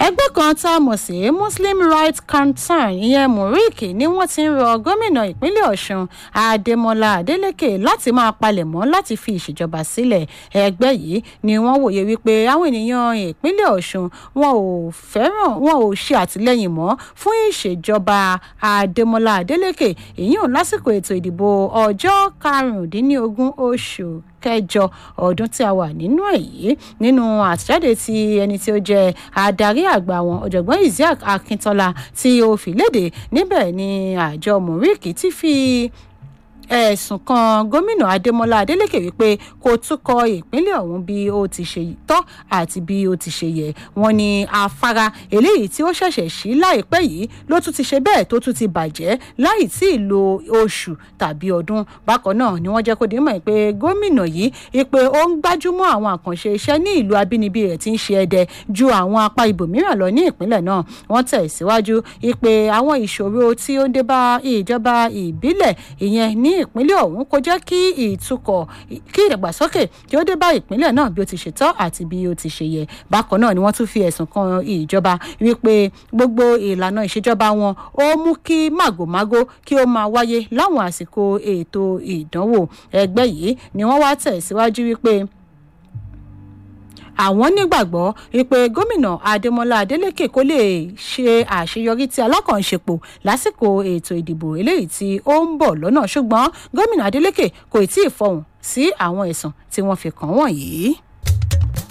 ẹgbẹ́ kan tá a mọ̀ sí muslim rights concern ìyẹn murik ni wọ́n ti ń rọ gómìnà ìpínlẹ̀ ọ̀ṣun adémọlá adélèké láti máa palẹ̀mọ́ láti fi ìṣèjọba sílẹ̀ ẹgbẹ́ yìí ni wọ́n wòye wípé àwọn ènìyàn ìpínlẹ̀ ọ̀ṣun wọn ò fẹ́ràn wọn ò ṣe àtìlẹ́yìn mọ́ fún ìṣèjọba adémọlá adélèké ìyún lásìkò ètò ìdìbò ọjọ́ karùndínlógún oṣù kẹjọ ọdún tí a wà nínú ẹ yìí nínú àtẹ̀jáde tí ẹni tí ó jẹ́ adarí àgbà wọn ọ̀jọ̀gbọ́n isiaq akintola tí ó fi léde níbẹ̀ ni àjọ murik ti fi ẹ̀sùn kan gómìnà adémọlá adélèké wípé kò túkọ̀ ìpínlẹ̀ ọ̀hún bí ó ti ṣe tọ́ àti bí ó ti ṣe yẹ wọn ni afárá eléyìí tí ó ṣẹ̀ṣẹ̀ sí láìpẹ́ yìí ló tún ti ṣe bẹ́ẹ̀ tó tún ti bàjẹ́ láì tí ì lo oṣù tàbí ọdún bákan náà ni wọ́n jẹ́ kó dé mọ̀ pé gómìnà yìí ipe ó ń gbájúmọ́ àwọn àkànṣe iṣẹ́ ní ìlú abínibí rẹ̀ tí ń ṣe ẹdẹ ju àwọn apá ibòmíràn lọ ní ìpínlẹ̀ náà wọ́n tẹ̀ síwájú ipe àwọn ìṣòro tí ó ń dé bá ìjọba ìbílẹ̀ ìyẹn ní ìpínlẹ̀ ọ̀hún kò jẹ́ kí ìtukọ̀ kí ìdàgbàsókè kí ó dé bá ìpínlẹ̀ náà bí ó ti ṣe tọ́ àti bí ó ti ṣe yẹ bákan náà ni wọ́n tún fi ẹ̀sùn kan ìjọba wípé gbogbo ìlànà ìṣèjọba wọn ó mú kí màgòmágó kí ó máa wáyé láwọn àsìkò ètò ìdánwò ẹgbẹ́ yìí ni wọ́n wá tẹ̀ síwájú wípé àwọn nígbàgbọ́ wípé gómìnà adémọlá adélèké kó lè ṣe àṣeyọrí tí alákànṣepọ̀ lásìkò ètò ìdìbò eléyìí tí ó ń bọ̀ lọ́nà ṣùgbọ́n gómìnà adélèké kò tí ì fọhùn sí àwọn ẹ̀sùn tí wọ́n fi kàn wọ̀nyí.